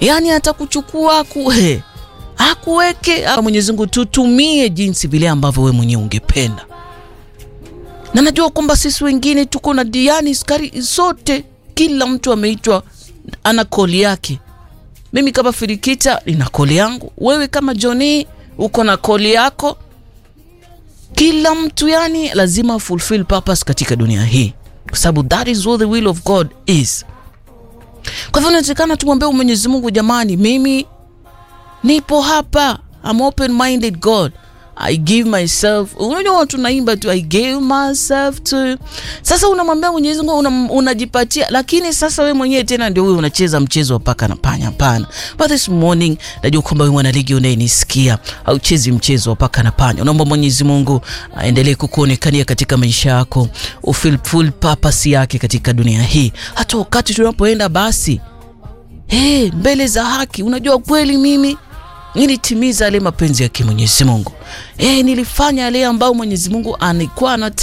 yaani atakuchukua akuhe akuweke Mwenyezi Mungu, tutumie jinsi vile ambavyo wewe mwenyewe ungependa, na najua kwamba sisi wengine tuko na diani skari zote, kila mtu ameitwa ana koli yake. Mimi kama Firikita nina koli yangu, wewe kama Johnny uko na koli yako. Kila mtu yani lazima fulfill purpose katika dunia hii, kwa sababu that is what the will of God is. Kwa hivyo inatakana tumwambie Mwenyezi Mungu, jamani, mimi nipo hapa, I'm open minded God, I give myself. Unajua watu naimba tu I gave myself to. Sasa unamwambia Mwenyezi Mungu una, unajipatia, lakini sasa we mwenyewe tena ndio wewe unacheza mchezo wa paka na panya. Hapana, but this morning najua kwamba wewe mwanaligi unayenisikia hauchezi mchezo wa paka na panya. Unaomba Mwenyezi Mungu aendelee kukuonekania katika maisha yako, ufil full purpose yake katika dunia hii, hata wakati tunapoenda basi hey, mbele za haki. Unajua kweli mimi nilitimiza yale mapenzi yake Mwenyezi Mungu. Eh, nilifanya yale ambayo Mwenyezi Mungu alikuwa anataka.